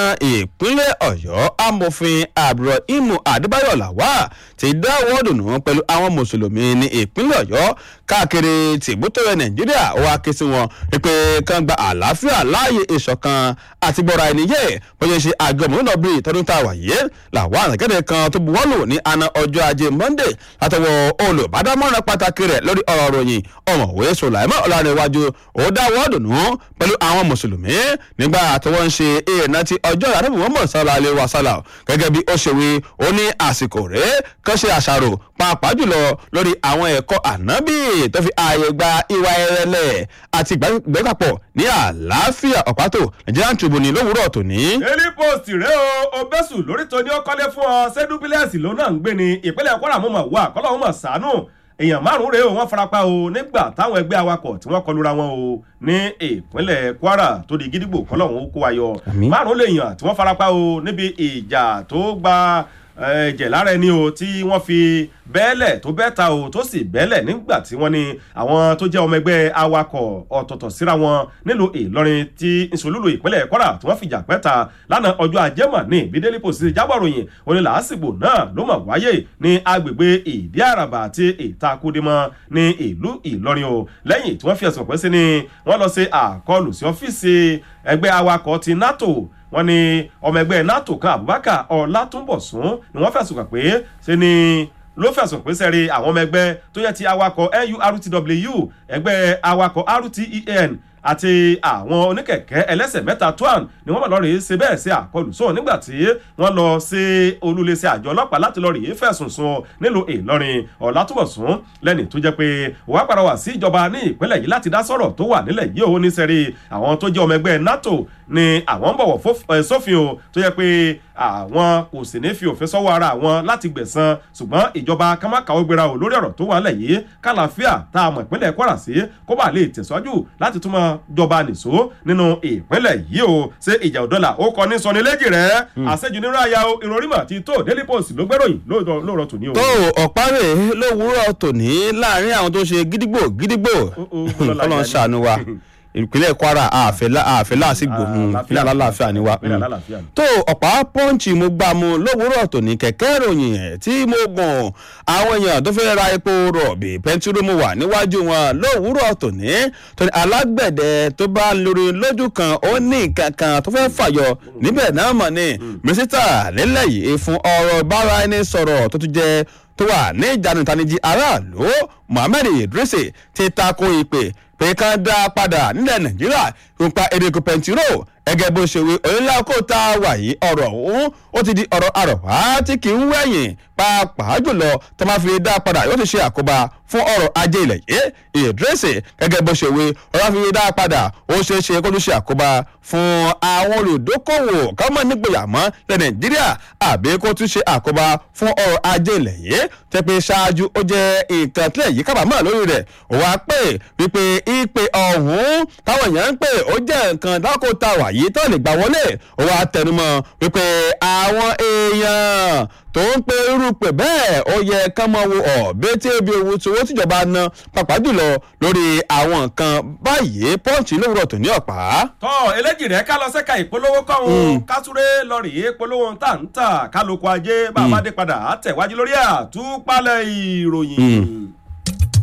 ìpínlẹ̀ ọ̀yọ́ amòfin abdulrahim adébáyọ̀ làwà ti dáwọ́ dùnú pẹ̀lú àwọn mùsùlùmí ní ìpínlẹ̀ ọ̀yọ́ káàkiri tìbútọ̀rẹ̀ nàìjíríà wá ké sí wọn pé kán gba àlàáfíà láàyè ìṣọ̀kan àti gbọ́ra ẹni yẹ bóyá ṣe àjọmọ̀lúnà bíi tọdún tá a wà yé làwọn àtẹ̀kẹ́dẹ̀ kan tó buwọ́lù ní àná ọjọ́ ajé monday látọwọ́ olùbádámọ̀ràn pàtàkì rẹ̀ lórí ọ̀rọ̀ ròyìn ọ̀mọ̀wé sọ̀làìmọ̀ ọ̀làníwájú ó dáwọ́ dùnú pẹ̀lú àwọn mùsùlùmí nígbà tí wọ́n ń ṣe ìrántí ọjọ́ ìyàtọ̀ muhammed sallallahu alayhi wa sallam gẹ́gẹ́ bí ó ṣe wí ó ní àsìkò rẹ̀ kán ṣe àṣàrò pàápàá jùlọ lórí àwọn ẹ̀kọ́ ànábì tó fi ààyè gba ìwà ẹrẹ̀lẹ̀ àti ìgbẹ́kàpọ̀ ní àlàáfíà ọ̀pátò nigerian tribune lówùúrọ̀ tòní. daily post rẹ o obesu lórí tó ní ó kọ́lé fún ọ sẹ́dúbílẹ̀sì ló náà ń gbé ní ìpínlẹ̀ kwara mọ̀ wá kọ́lọ́hún mọ̀ sànú èèyàn márùn-ún rèé o wọ́n farapa o nígbà táwọn ẹgbẹ́ awakọ̀ tí wọ́n kọlura wọn o ní ìpínlẹ̀ kwara tó di gídígbò kọ́lọ́hún ó kó wa yọ márùn-ún lèèyàn tí wọ́n farapa o níbi ìjà tó gba ẹ̀jẹ̀ lára ẹni o tí wọ́n fi bẹ́ẹ̀lẹ̀ tó bẹ́ẹ̀ ta o tó sì bẹ́ẹ̀lẹ̀ nígbà tí wọ́n ní àwọn tó jẹ́ ọmọ ẹgbẹ́ awakọ̀ ọ̀tọ̀ọ̀tọ̀ síra wọn nílùú ìlọrin tí ìṣòlúlù ìpínlẹ̀ kwara tí wọ́n fìjà pẹ́ta lánàá ọjọ́ ajẹ́mọ̀ ní bídélì pòsì jábọ̀ròyìn oní làásìgbò náà ló mọ̀ wáyé ní agbègbè ìdí àràbà àti ìtakùdímọ̀ ní ìlú ìlọrin o lẹ́yìn tí wọ́n fi ẹ̀sùn pẹ́ sí ni wọ́n lọ sí àkọlù sí ọ́fíìsì ẹgbẹ́ awakọ̀ ti nato wọ́n ní ọmọ ẹgbẹ́ nato kan abubakar ọlátúnbọ̀sún ni wọ́n fẹ̀sùn kàn pé ṣe ni ló fẹ̀sùn pé sẹ́rí àwọn ọmọ ẹgbẹ́ tó yẹ ti awakọ̀ nurtw ẹgbẹ́ awakọ̀ rten àti àwọn oníkẹ̀kẹ́ ẹlẹ́sẹ̀ mẹ́ta twan ni wọ́n bá lọ́ọ́ rèé ṣe bẹ́ẹ̀ sí àkọlù sóò nígbà tí wọ́n lọ sí olúléeṣẹ́ àjọ ọlọ́pàá láti lọ́ọ́ rèé fẹ̀sùn sùn nílùú ìlọrin ọ̀làtúbọ̀sún lẹ́ni tó jẹ́ pé wàá padà wá sí ìjọba ní ìpínlẹ̀ yìí láti dá sọ̀rọ̀ tó wà nílẹ̀ yìí òun ní sẹ́rí àwọn tó jẹ́ ọmọ ẹgbẹ́ nato ni àwọn ń bọ̀wọ̀ sófin o tó yẹ pé àwọn kò sì ní fi òfin sọ́wọ́ ara àwọn láti gbẹ̀san ṣùgbọ́n ìjọba kámákàwé gbéra o lórí ọ̀rọ̀ tó wà nílẹ̀ yìí kálàáfíà tá a mọ̀ ìpínlẹ̀ kwara sí kó bá lè tẹ̀síwájú láti túmọ̀ jọba nìṣó nínú ìpínlẹ̀ yìí o ṣé ìjà òdọ́là ó kọ ní sọni léjì rẹ̀ àṣejù nínú àyà ìròrímọ̀ ti tó daily post ló gbẹ́ròyìn lóòrọ̀ tòní o. tó ọ̀párẹ̀ lówùúrọ̀ tòní láàrin àwọn tó ṣe gídígbò gídígbò ọlọ́run ṣàánú wa ìpínlẹ̀ kwara àfẹ́ láàsìgbò ìpínlẹ̀ alálàáfíà ni wa tó ọ̀pá pọ́ǹchì mo gbà mu lówùúrọ̀ tòní kẹ̀kẹ́ ìròyìn ẹ̀ tí mo gùn àwọn èèyàn tó fẹ́ ra epo rọ̀bì pẹ́ntúrò mo wà níwájú wọn lówùúrọ̀ tòní tóní alágbẹ̀dẹ tó bá lórí lójú kan ó ní nǹkan kan tó fẹ́ fàyọ níbẹ̀ náà mọ̀ ni mínísítà nílẹ̀ yìí fún ọ̀rọ̀ bára ẹni sọ̀rọ̀ tó tún jẹ́ tó wà ní ìjánu ìtanijí aráàlú mohammed idrisi ti tako ìpè pé kán dá padà nílẹ̀ nàìjíríà nípa èrèkò pẹ̀ntírò ẹgẹ́ bó ṣe wí onílà kó tá a wà yìí ọ̀rọ̀ ọ̀hún ó ti di ọ̀rọ̀ àròwá tí kì í wẹ̀yìn pàápàá jùlọ tó máa fi dá padà yóò ti ṣe àkóbá fún ọrọ̀ ajé ilẹ̀ yìí ìdírẹ́sì gẹ́gẹ́ bó ṣe wí ọ̀rọ̀ fi dá padà ó ṣe é ṣe kó tó ṣe àkóbá fún àwọn olùdókòwò kámọ́ nígboyà mọ́ ilẹ̀ nàìjíríà àbí kó tún ṣe àkóbá fún ọrọ̀ ajé ilẹ̀ yìí tẹ́ pé ṣáájú ó jẹ́ nǹkan tílẹ̀ yìí kábàámọ̀ lórí rẹ̀ ó wá pè wípé ìpè ọ̀hún táwọn èèyàn ń pè ó jẹ́ nǹkan dákòtà wà yìí tó lè gbà wọlé ó wá tẹnumọ́ wípé àwọn èèyàn tó ń pe irú pè bẹ́ẹ̀ ó yẹ ká mọ wo ọ̀bẹ tí ebi owó tí owó tìjọba ná pàápàá jùlọ lórí àwọn nǹkan báyìí pọ́ǹchì lówùrọ̀ tó ní ọ̀pá. tọ́ eléjì rẹ̀ ká lọ sẹ́ka ìpolówó kọ́hún kásúré lọ́ọ̀rì ìpolówó ń tà ń tà kálukú ajé bá a bá dé padà á tẹ̀wájú lórí àtúpalẹ̀ ìròyìn.